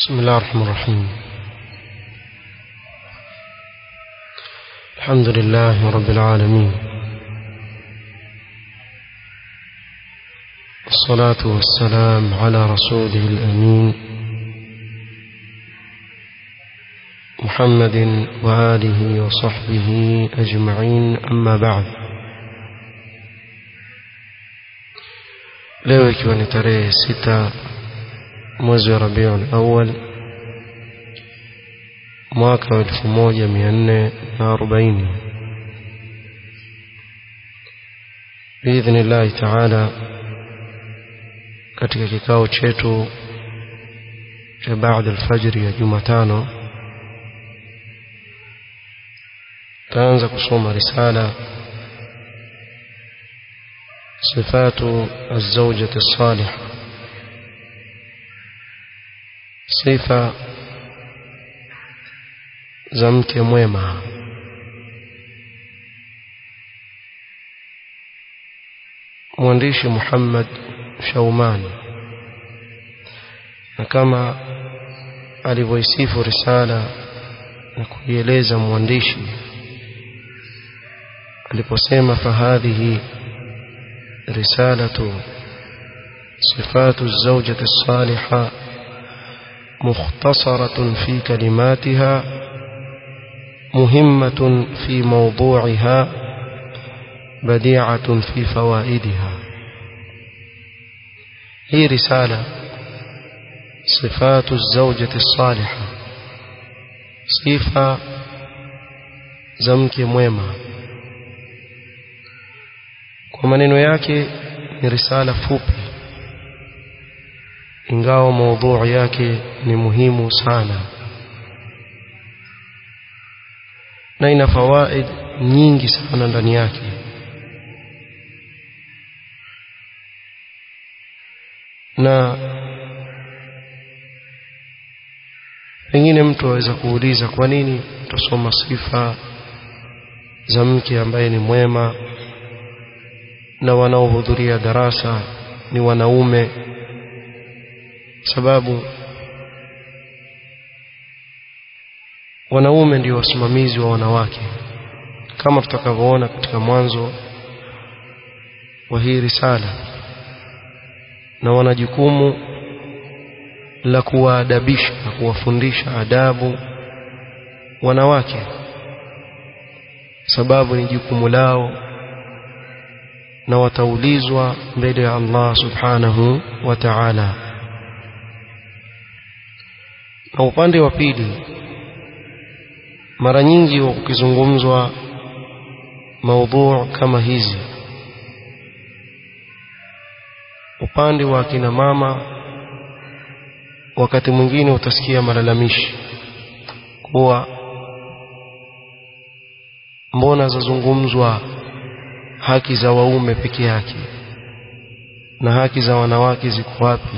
بسم الله الرحمن الرحيم الحمد لله رب العالمين الصلاة والسلام على رسوله الأمين محمد وآله وصحبه أجمعين أما بعد leo ikiwa ni tarehe sita mwezi wa rabiul awal mwaka wa elfu moja mia nne na arobaini biidhni llahi taala katika kikao chetu cha baada alfajri ya jumatano taanza kusoma risala صفات الزوجة الصالحة صفة زمك mwema mwandishi Muhammad Shaumani na kama alivyoisifu risala na kuieleza mwandishi aliposema fahadhihi رسالة صفات الزوجة الصالحة مختصرة في كلماتها مهمة في موضوعها بديعة في فوائدها هي رسالة صفات الزوجة الصالحة صفة زمك mwema kwa maneno yake ni risala fupi ingawa maudhui yake ni muhimu sana na ina fawaid nyingi sana ndani yake na pengine mtu aweza kuuliza kwa nini tutasoma sifa za mke ambaye ni mwema na wanaohudhuria darasa ni wanaume sababu wanaume ndio wasimamizi wa wanawake kama tutakavyoona katika mwanzo wa hii risala na wana jukumu la kuwaadabisha na kuwafundisha adabu wanawake sababu ni jukumu lao na wataulizwa mbele ya Allah subhanahu wa ta'ala na upande wa pili mara nyingi wa kukizungumzwa maudhu kama hizi upande wa kina mama wakati mwingine utasikia malalamishi kuwa mbona zazungumzwa haki za waume peke yake na haki za wanawake ziko wapi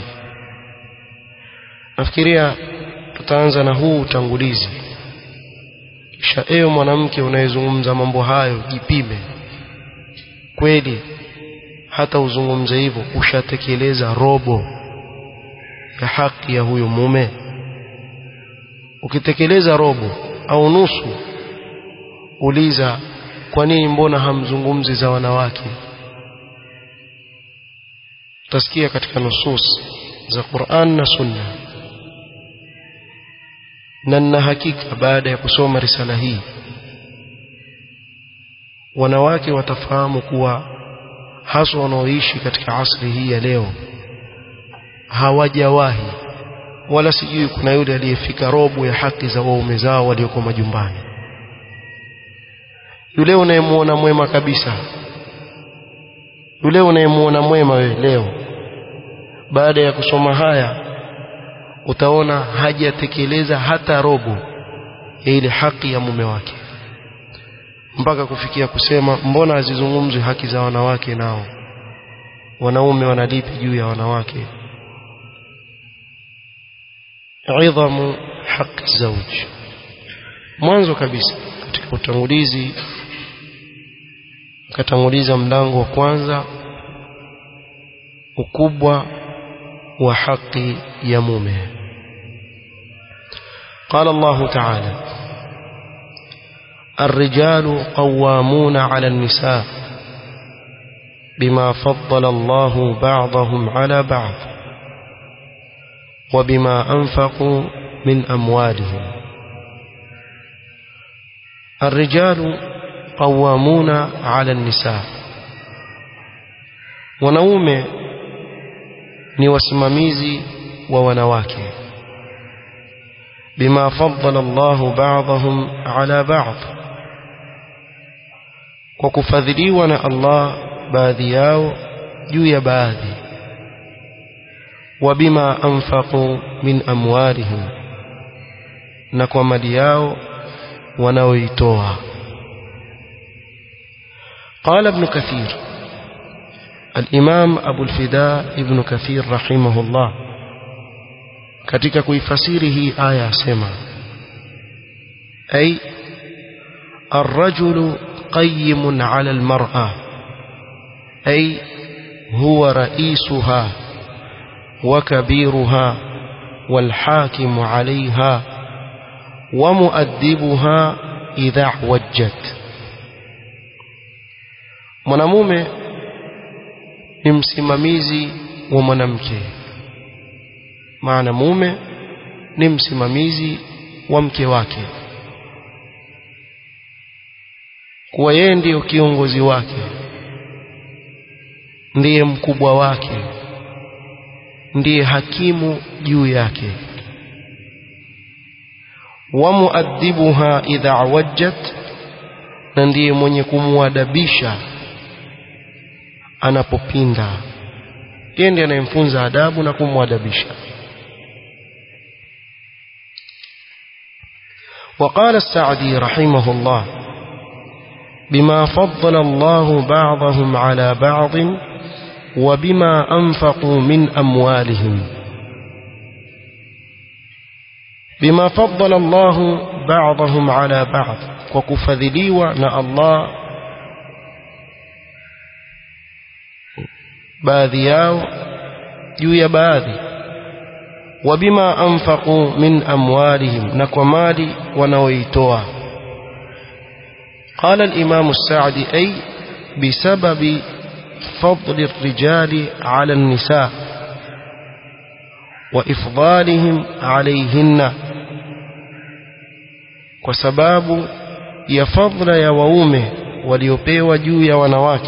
nafikiria tutaanza na huu utangulizi kisha ewe mwanamke unayezungumza mambo hayo jipime kweli hata uzungumze hivyo ushatekeleza robo ya haki ya huyo mume ukitekeleza robo au nusu uliza kwa nini mbona hamzungumzi za wanawake utasikia katika nusus za Qur'an na Sunna na nina hakika baada ya kusoma risala hii wanawake watafahamu kuwa haswa wanaoishi katika asri hii ya leo hawajawahi wala sijui kuna yule aliyefika robo ya haki za waume zao walioko majumbani yule unayemuona mwema kabisa yule unayemuona mwema wewe leo baada ya kusoma haya utaona hajatekeleza hata robo ya ile haki ya mume wake mpaka kufikia kusema mbona hazizungumzwi haki za wanawake nao wanaume wanalipi juu ya wanawake idhamu haki zauji mwanzo kabisa katika utangulizi akatanguliza mlango wa kwanza ukubwa wa haki ya mume قال الله تعالى الرجال قوامون على النساء بما فضل الله بعضهم على بعض وبما أنفقوا من أموالهم الرجال قوامون على النساء wanaume ni wasimamizi wa wanawake bima faddala Allah ba'dahum ala ba'd kwa kufadhiliwa na Allah baadhi yao juu ya baadhi wa bima anfaqu min amwalihim na kwa mali yao wanaoitoa قال ابن كثير الإمام أبو الفداء ابن كثير رحمه الله katika kuifasiri hii aya asema ay الرجل قيم على المرأة أي هو رئيسها وكبيرها والحاكم عليها ومؤدبها إذا اعوجت mwanamume ni msimamizi wa mwanamke maana mume ni msimamizi wa mke wake kuwa yeye ndiyo kiongozi wake ndiye mkubwa wake ndiye hakimu juu yake wa muaddibuha idha wajjat na ndiye mwenye kumwadabisha anapopinda yeye ndiye anayemfunza adabu na kumwadabisha وقال السعدي رحمه الله بما فضل الله بعضهم على بعض وبما أنفقوا من أموالهم بما فضل الله بعضهم على بعض وكفذليوا نا الله baadhi yao juu ya baadhi wabima anfaqu min amwalihim na kwa mali wanaoitoa قال الإمام السعدي أي بسبب فضل الرجال على النساء وإفضالهم عليهن وسباب يفضل يا وومه وليبيو juu ya wanawake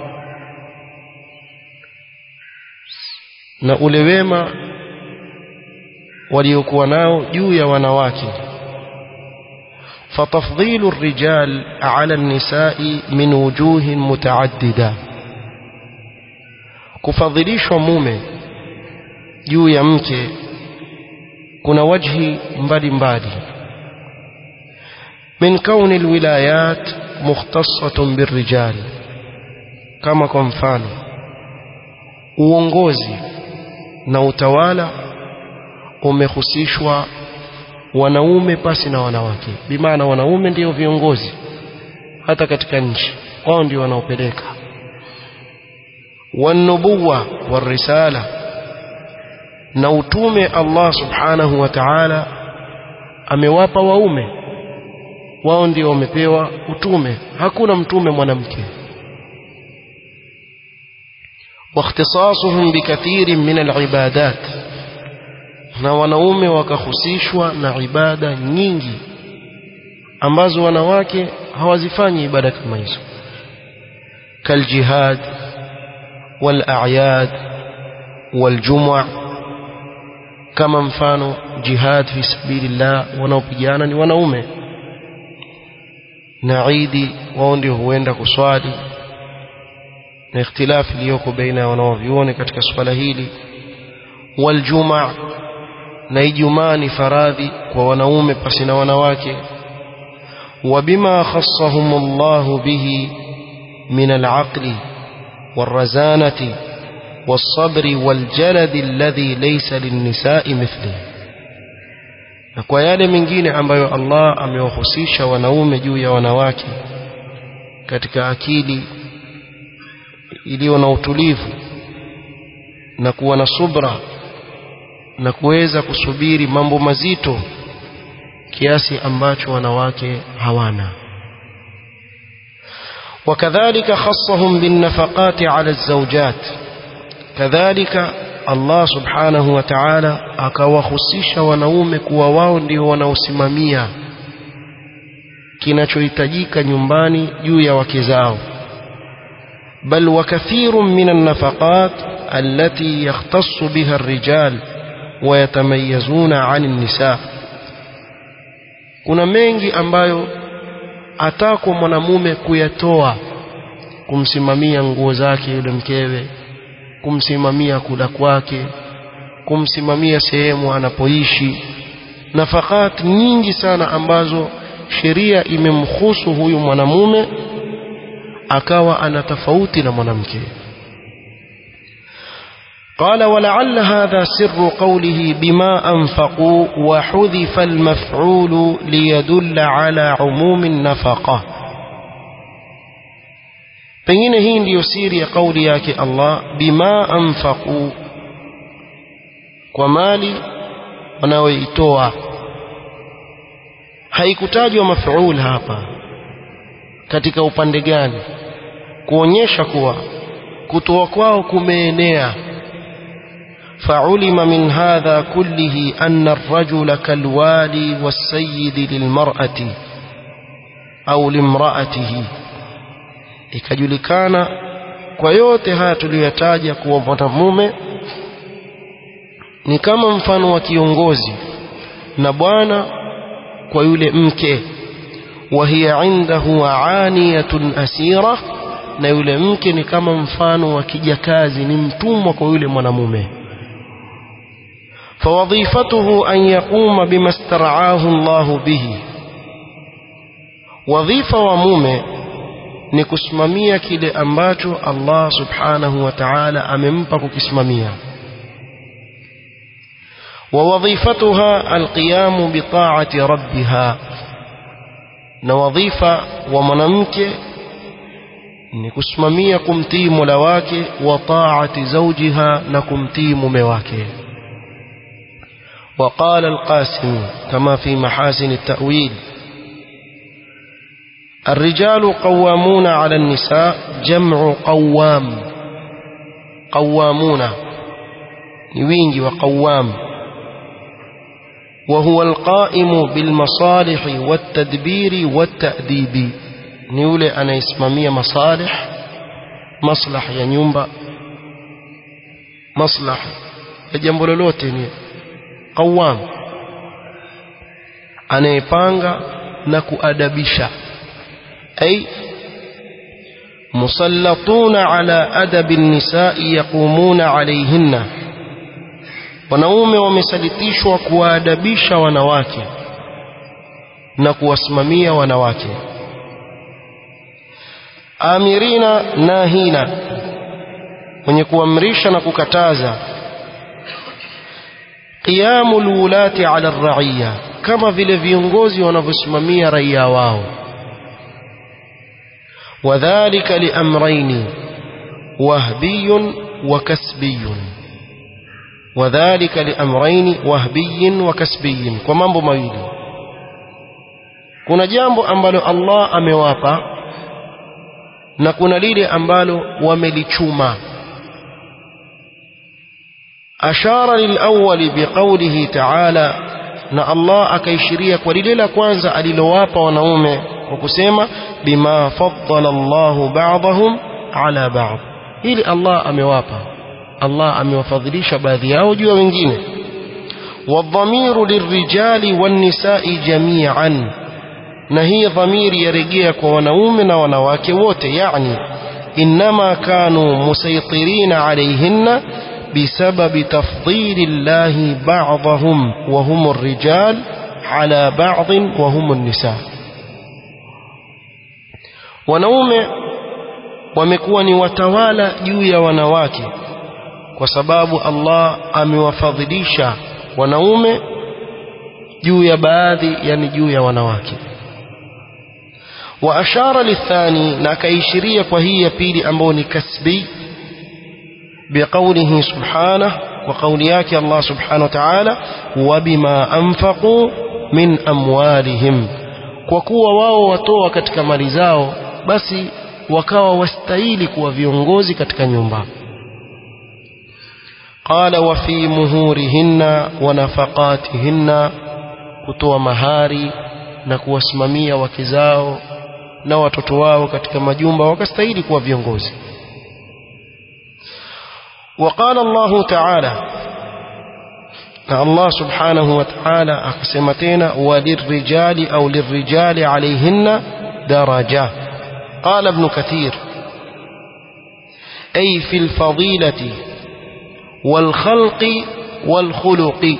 na ule wema waliokuwa nao juu ya wanawake فتفضيل الرجال على النساء من وجوه متعددة kufadhilishwa mume juu ya mke kuna wajhi mbalimbali min kauni alwilayat mukhtassatun birrijal kama kwa mfano uongozi na utawala umehusishwa wanaume pasi na wanawake bimaana wanaume ndio viongozi hata katika nchi wao ndio wanaopeleka wanubuwa warisala na utume Allah subhanahu wa ta'ala amewapa waume wao ndio wamepewa utume hakuna mtume mwanamke واختصاصهم بكثير من العبادات na wanaume wakahusishwa na ibada nyingi ambazo wanawake hawazifanyi ibada kama hizo kaljihad والاعياد والجمع kama mfano jihad fi sabilillah wanaopigana ni wanaume na idi wao ndio huenda kuswali na ikhtilafi iliyoko baina ya wanaovyuoni katika swala hili waljuma na ijumaa ni faradhi kwa wanaume pasi na wanawake وبما خصهم الله به من العقل والرزانة والصبر والجلد الذي ليس للنساء مثله na kwa yale mengine ambayo Allah amewahusisha wanaume juu ya wanawake katika akili iliyo na utulivu na kuwa na subra na kuweza kusubiri mambo mazito kiasi ambacho wanawake hawana وكذلك خصهم بالنفقات على الزوجات كذلك Allah subhanahu wa ta'ala akawahusisha wanaume kuwa wao ndio wanaosimamia kinachohitajika nyumbani juu ya wake zao bal wa kathirun min an-nafaqat allati yakhtassu biha ar-rijal wa yatamayazuna 'an an-nisa kuna mengi ambayo atakwa mwanamume kuyatoa kumsimamia nguo zake yule mkewe kumsimamia kula kwake kumsimamia sehemu anapoishi nafakat nyingi sana ambazo sheria imemhusu huyu mwanamume akawa ana tofauti na mwanamke قال ولعل هذا سر قوله بما أنفقوا وحذف المفعول ليدل على عموم النفقة pengine hii ndiyo siri ya kauli yake Allah bima anfaqu kwa mali wanaoitoa haikutajwa mafuul hapa katika upande gani kuonyesha kuwa kutoa kwao kumeenea فعلم من هذا كله أن الرجل كالوالي والسيد للمرأة أو لامرأته ikajulikana kwa yote haya tuliyoyataja kuwa mwanamume ni kama mfano wa kiongozi na bwana kwa yule mke wa hiya indahu aaniyatun asira na yule mke ni kama mfano wa kijakazi ni mtumwa kwa yule mwanamume فوظيفته أن يقوم بما استرعاه الله به وظيفة ومومه ni kusimamia kile ambacho Allah subhanahu wa ta'ala amempa kukisimamia ووظيفتها القيام بطاعة ربها na wadhifa wa mwanamke ni kusimamia kumtii Mola wake wa taati zawjiha na kumtii mume wake وقال القاسم كما في محاسن التأويل الرجال قوامون على النساء جمع قوام قوامون نوينج وقوام وهو القائم بالمصالح والتدبير والتأديب نيولي أنا اسمامية مصالح مصلح يا نيومبا مصلح ya jambo lolote ni qawam anayepanga na kuadabisha أي مسلطون على أدب النساء يقومون عليهن wanaume wamesalitishwa kuwaadabisha wanawake na kuwasimamia wanawake amirina nahina wenye kuamrisha na kukataza qiyamu lwulati ala raiya kama vile viongozi wanavyosimamia raia wao وذلك لأمرين وهبي وكسبي وذلك لأمرين وهبي وكسبي kwa mambo mawili kuna jambo ambalo Allah amewapa na kuna lile ambalo wamelichuma ashara lilawwali biqawlihi ta'ala na Allah akaishiria kwa lile la kwanza alilowapa wanaume kwa kusema bima faddala Allahu ba'dahum ala ba'd ili Allah amewapa Allah amewafadhilisha baadhi yao juu ya wengine wadhamiru lirrijali wannisa'i jami'an na hii dhamiri yarejea kwa wanaume na wanawake wote yani inma kanu musaytirina alayhinna بسبب تفضيل الله بعضهم وهم الرجال على بعض وهم النساء wanaume wamekuwa ni watawala juu ya wanawake kwa sababu Allah amewafadhilisha wanaume juu ya baadhi yani juu ya wanawake wa ashara lithani na akaishiria kwa hii ya pili ambayo ni kasbi بقوله سبحانه وقول ياك الله سبحانه وتعالى وبما أنفقوا min amwalihim kwa kuwa wao watoa katika mali zao basi wakawa wastahili kuwa viongozi katika nyumba qala wa fi muhurihinna wa nafaqatihinna kutoa mahari na kuwasimamia wake zao na watoto wao katika majumba wakastahili kuwa viongozi وقال الله تعالى الله سبحانه وتعالى أقسمتين وللرجال أو للرجال عليهن درجة قال ابن كثير أي في الفضيلة والخلق والخلق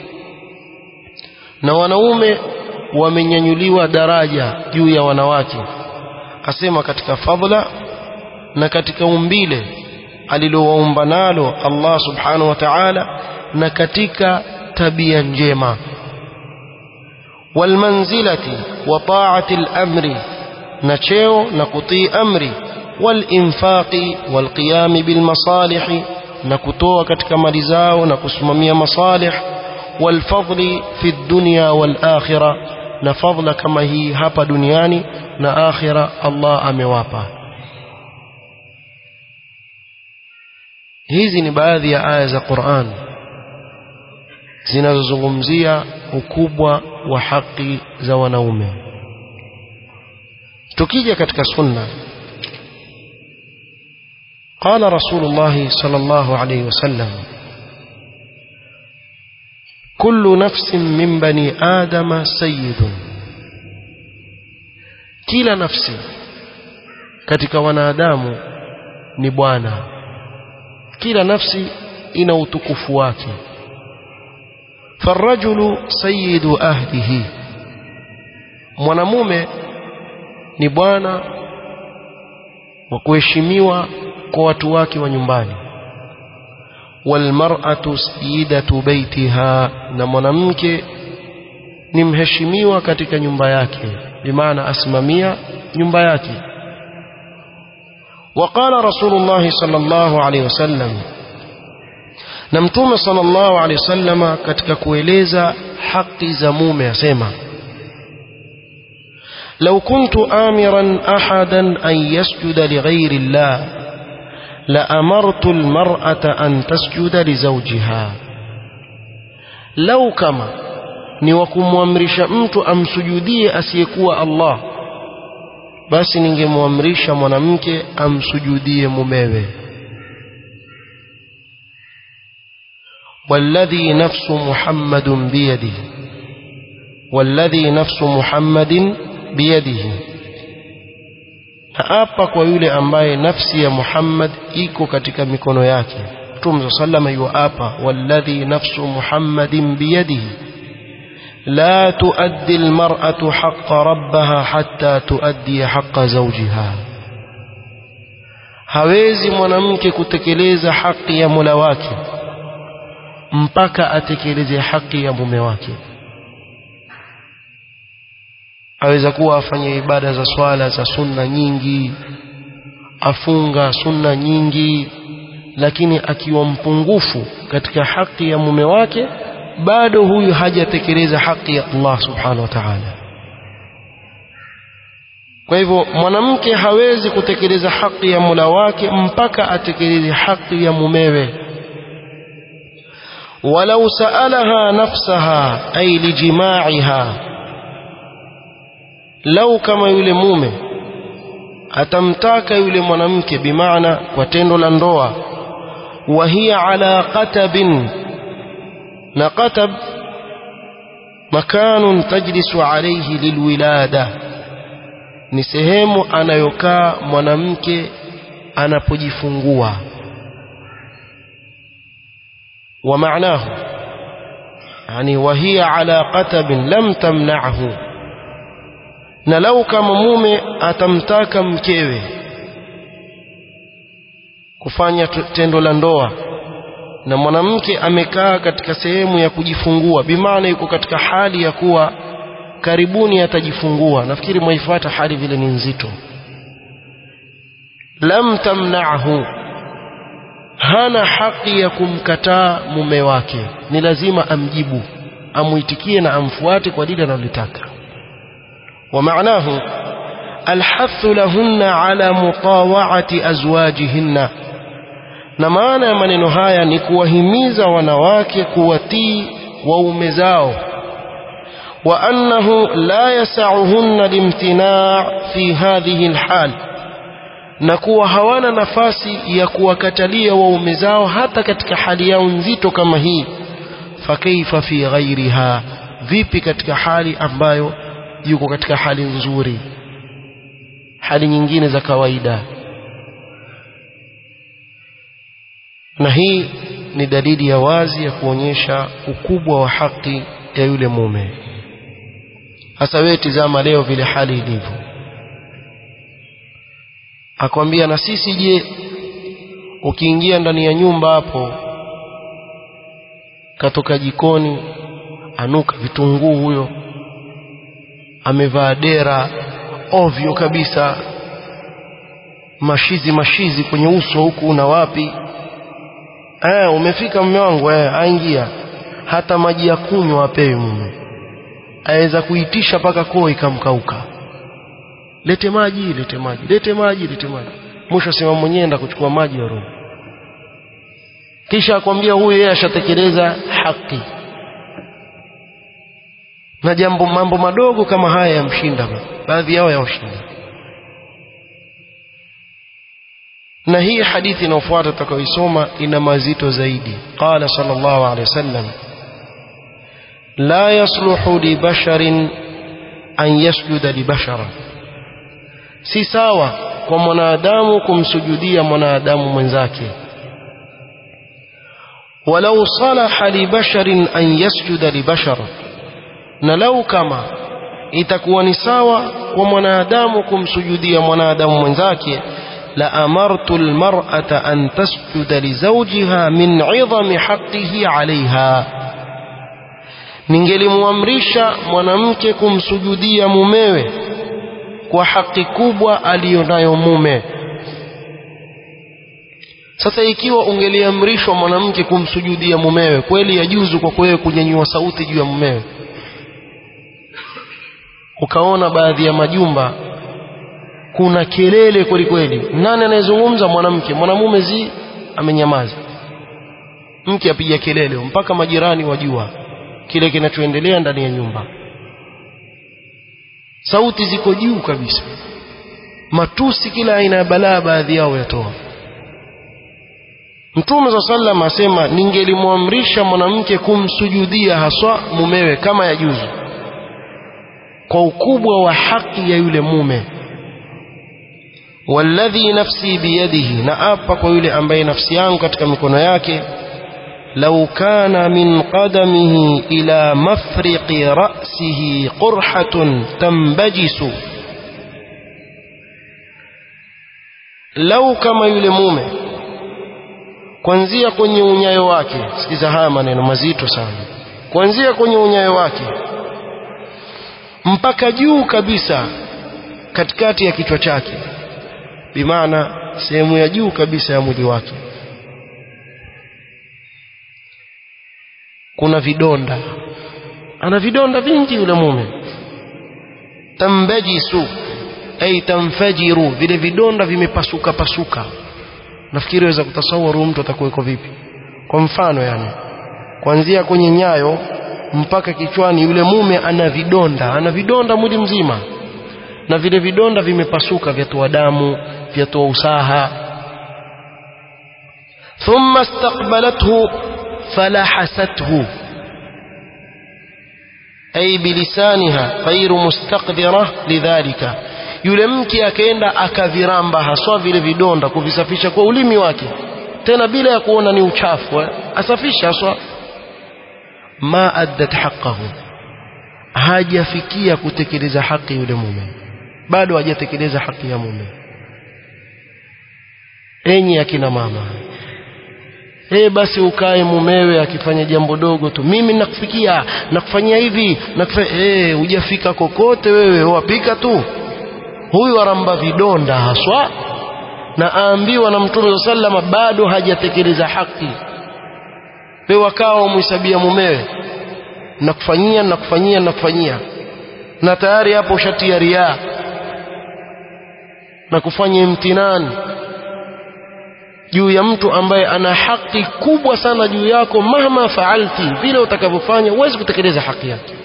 na wanaume wamenyanyuliwa daraja juu ya wanawake asema katika fadhila na katika umbile alilowaumba nalo Allah subhanahu wa ta'ala na katika tabia njema walmanzilati wa ta'ati al-amri na cheo na kutii amri walinfaqi walqiyami bilmasalihi na kutoa katika mali zao na kusimamia masalih walfadli fi dunya walakhirah na fadla kama hii hapa duniani na akhira Allah amewapa hizi ni baadhi ya aya za Qur'an zinazozungumzia ukubwa wa haki za wanaume tukija katika sunna قال رسول الله صلى الله عليه وسلم كل نفس من بني آدم سيد kila nafsi katika wanadamu ni bwana kila nafsi ina utukufu wake farajulu sayyidu ahlihi mwanamume ni bwana wa kuheshimiwa kwa watu wake wa nyumbani walmar'atu sayyidatu baitiha na mwanamke ni mheshimiwa katika nyumba yake bimaana asimamia nyumba yake وقال رسول الله صلى الله عليه وسلم na mtume sallallahu alaihi wasallama katika kueleza haki za mume asema لو كنت آمرا أحدا أن يسجد لغير الله لأمرت المرأة أن تسجد لزوجها لو كما ni wa kumwamrisha mtu amsujudie asiyekuwa Allah basi ningemwamrisha mwanamke amsujudie mumewe والذي نفس محمد بيده والذي نفس محمد بيده naapa kwa yule ambaye nafsi ya Muhammad iko katika mikono yake Mtume sallama yuapa walladhi nafsu Muhammadin biyadihi لا تؤدي المرأة حق ربها حتى تؤدي حق زوجها hawezi mwanamke kutekeleza haki ya Mola wake mpaka atekeleze haki ya mume wake aweza kuwa afanye ibada za swala za sunna nyingi afunga sunna nyingi lakini akiwa mpungufu katika haki ya mume wake bado huyu hajatekeleza haki ya Allah subhanahu wa ta'ala kwa hivyo mwanamke hawezi kutekeleza haki ya Mola wake mpaka atekeleze haki ya mumewe walau saalaha nafsaha ay lijimaiha lau kama yule mume atamtaka yule mwanamke bimaana kwa tendo la ndoa wa hiya ala qatabin na qatab makanun tajlisu alayhi lilwilada ni sehemu anayokaa mwanamke anapojifungua wa maanahu yani wa hiya ala qatabin lam tamna'hu na lau kama mume atamtaka mkewe kufanya tendo la ndoa na mwanamke amekaa katika sehemu ya kujifungua bimaana yuko katika hali ya kuwa karibuni atajifungua nafikiri mwaifuata hali vile ni nzito lam tamna'hu hana haki ya kumkataa mume wake ni lazima amjibu amuitikie na amfuate kwa lile analotaka ومعناه الحث لهن على مطاوعة أزواجهن na maana ya maneno haya ni kuwahimiza wanawake kuwatii waume zao wa annahu la yasauhunna limtina' fi hadhihi alhal na kuwa hawana nafasi ya kuwakatalia waume zao hata katika hali yao nzito kama hii fakaifa fi ghairiha vipi katika hali ambayo yuko katika hali nzuri hali nyingine za kawaida na hii ni dalili ya wazi ya kuonyesha ukubwa wa haki ya yule mume hasa wewe tizama leo vile hali ilivyo akwambia na sisi je ukiingia ndani ya nyumba hapo katoka jikoni anuka vitunguu huyo amevaa dera ovyo kabisa mashizi mashizi kwenye uso huku na wapi eh umefika mume wangu eh aingia hata maji ya kunywa apewi mume aweza kuitisha paka koo ikamkauka lete maji lete maji lete maji lete maji mwisho sema mwenyewe enda kuchukua maji ya roho kisha akwambia huyu yeye ashatekeleza haki na jambo mambo madogo kama haya yamshinda baadhi yao yawashinda na hii hadithi inayofuata tutakayoisoma ina mazito zaidi qala sallallahu alaihi wasallam la yasluhu li basharin an yasjuda li bashara si sawa kwa mwanadamu kumsujudia mwanadamu mwenzake walau salaha li basharin an yasjuda li bashara na lau kama itakuwa ni sawa kwa mwanadamu kumsujudia mwanadamu mwenzake la amartu almar'ata an tasjuda li zawjiha min 'idhami haqqihi 'alayha ningelimwamrisha mwanamke kumsujudia mumewe kwa haki kubwa aliyonayo mume sasa ikiwa ungeliamrishwa mwanamke kumsujudia mumewe kweli yajuzu kwa wewe kunyanyua sauti juu ya mumewe ukaona baadhi ya majumba kuna kelele kweli kweli nani anayezungumza mwanamke mwanamume zi amenyamaza mke apiga kelele mpaka majirani wajua kile kinachoendelea ndani ya nyumba sauti ziko juu kabisa matusi kila aina ya balaa baadhi yao yatoa Mtume za sallam asema ningelimwamrisha mwanamke kumsujudia haswa mumewe kama yajuzu kwa ukubwa wa haki ya yule mume walladhi nafsi biyadihi na apa kwa yule ambaye nafsi yangu katika mikono yake lau kana min qadamihi ila mafriqi ra'sihi qurhatun tambajisu lau kama yule mume kuanzia kwenye unyayo wake sikiza haya maneno mazito sana kuanzia kwenye unyayo wake mpaka juu kabisa katikati ya kichwa chake bimaana sehemu ya juu kabisa ya mwili wake kuna vidonda ana vidonda vingi yule mume tambajisu ay tamfajiru vile vidonda vimepasuka pasuka nafikiri waweza kutasawuru mtu atakuweko vipi kwa mfano yani kuanzia kwenye nyayo mpaka kichwani yule mume ana vidonda ana vidonda mwili mzima na vile vidonda vimepasuka vyatoa damu vyatoa usaha thumma istaqbalathu falahasathu ay bilisaniha ghairu mustaqdira lidhalika yule mke akaenda akaviramba haswa vile vidonda kuvisafisha kwa ulimi wake tena bila ya kuona ni uchafu eh? asafisha haswa ma addat haqqahu hajafikia kutekeleza haki yule mume bado hajatekeleza haki ya mume enyi akina mama Eh basi ukae mumewe akifanya jambo dogo tu mimi nakufikia nakufanyia hivi nakufanya eh hujafika kokote wewe wapika tu huyu aramba vidonda haswa na aambiwa na mtume sallama bado hajatekeleza haki wewe wakawa umhesabia mumewe nakufanyia nakufanyia nakufanyia na tayari hapo ushatia riaa na kufanya imtinani juu ya mtu ambaye ana haki kubwa sana juu yako mahma faalti vile utakavyofanya huwezi kutekeleza haki yake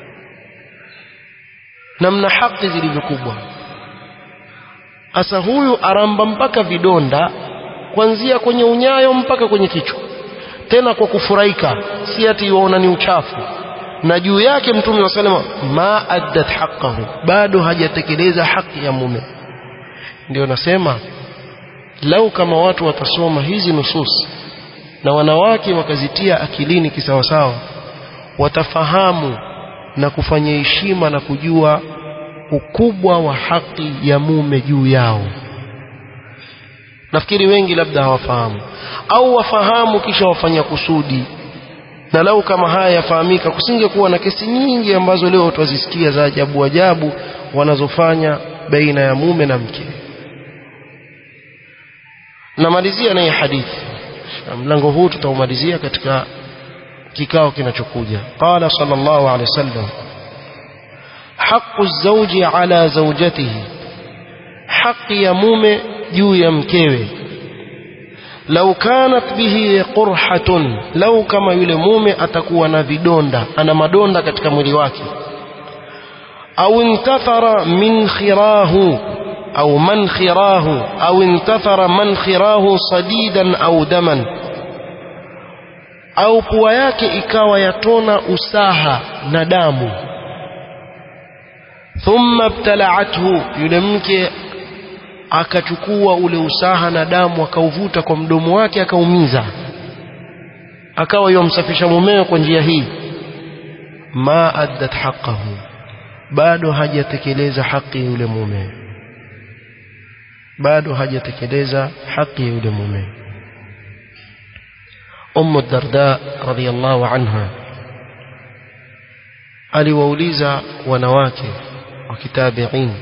namna haki zilivyokubwa asa huyu aramba mpaka vidonda kuanzia kwenye unyayo mpaka kwenye kichwa tena kwa kufurahika si ati waona ni uchafu na juu yake mtume wa salama ma addat haqqahu bado hajatekeleza haki ya mume ndio nasema lau kama watu watasoma hizi nusus na wanawake wakazitia akilini kisawasawa watafahamu na kufanya heshima na kujua ukubwa wa haki ya mume juu yao nafikiri wengi labda hawafahamu au wafahamu kisha wafanya kusudi na lau kama haya yafahamika kusingekuwa na kesi nyingi ambazo leo twazisikia za ajabu ajabu wanazofanya baina ya mume na mke namalizia naye hadithi mlango huu tutaumalizia katika kikao kinachokuja qala sallallahu alaihi wasallam haqqu zawji ala zawjatihi haki ya mume juu ya mkewe lau kanat bihi qurhatun lau kama yule mume atakuwa na vidonda ana madonda katika mwili wake au intathara min khirahu au man khirahu au intathara man khirahu sadidan au daman au pua yake ikawa yatona usaha na damu thumma ibtala'athu yule mke akachukua ule usaha na damu akauvuta kwa mdomo wake akaumiza akawa yomsafisha mumewe kwa njia hii ma addat haqqahu bado hajatekeleza haki yule mume bado hajatekeleza haki yule mume ummu darda radhiyallahu anha aliwauliza wanawake wa kitabiin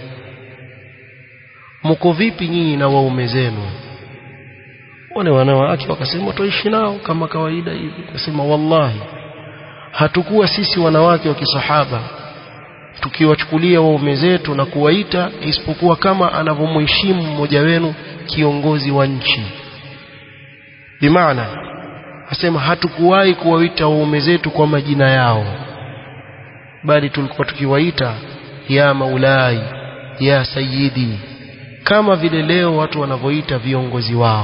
mko vipi nyinyi na waume zenu wale wanawake wakasema tuishi nao kama kawaida hivi akasema wallahi hatukuwa sisi wanawake wa kisahaba tukiwachukulia waume zetu na kuwaita isipokuwa kama anavyomheshimu mmoja wenu kiongozi wa nchi bimaana asema hatukuwahi kuwaita waume zetu kwa majina yao bali tulikuwa tukiwaita ya maulai ya sayidi kama vile leo watu wanavyoita viongozi wao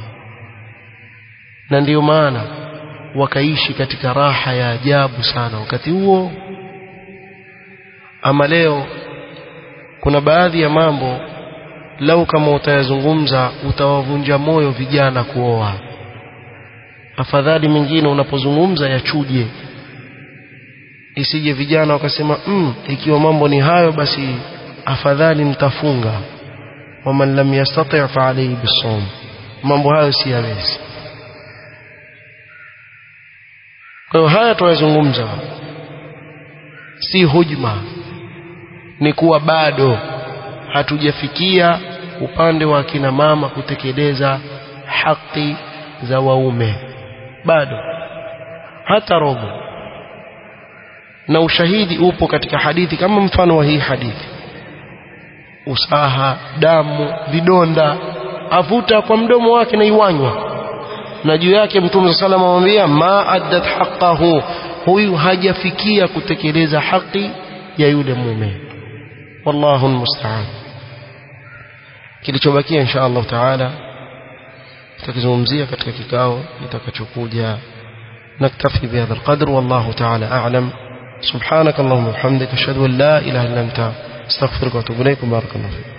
na ndiyo maana wakaishi katika raha ya ajabu sana wakati huo ama leo kuna baadhi ya mambo lau kama utayazungumza utawavunja moyo vijana kuoa afadhali mengine unapozungumza yachuje isije vijana wakasema mm, ikiwa mambo ni hayo basi afadhali mtafunga waman lam yastati' fa alayhi bisawm mambo hayo si yawezi kwa hiyo haya tunayozungumza si hujma ni kuwa bado hatujafikia upande wa kina mama kutekeleza haki za waume bado hata robo na ushahidi upo katika hadithi kama mfano wa hii hadithi usaha damu vidonda avuta kwa mdomo wake na iwanywa na juu yake mtume sallam amwambia ma addat haqqahu huyu hajafikia kutekeleza haki ya yule mume wallahu almusta'an kilichobakia insha Allah taala tutakizungumzia katika kikao kitakachokuja نكتفي بهذا القدر والله تعالى أعلم سبحانك اللهم وبحمدك أشهد أن لا إله إلا أنت استغفرك وأتوب إليك بارك الله فيك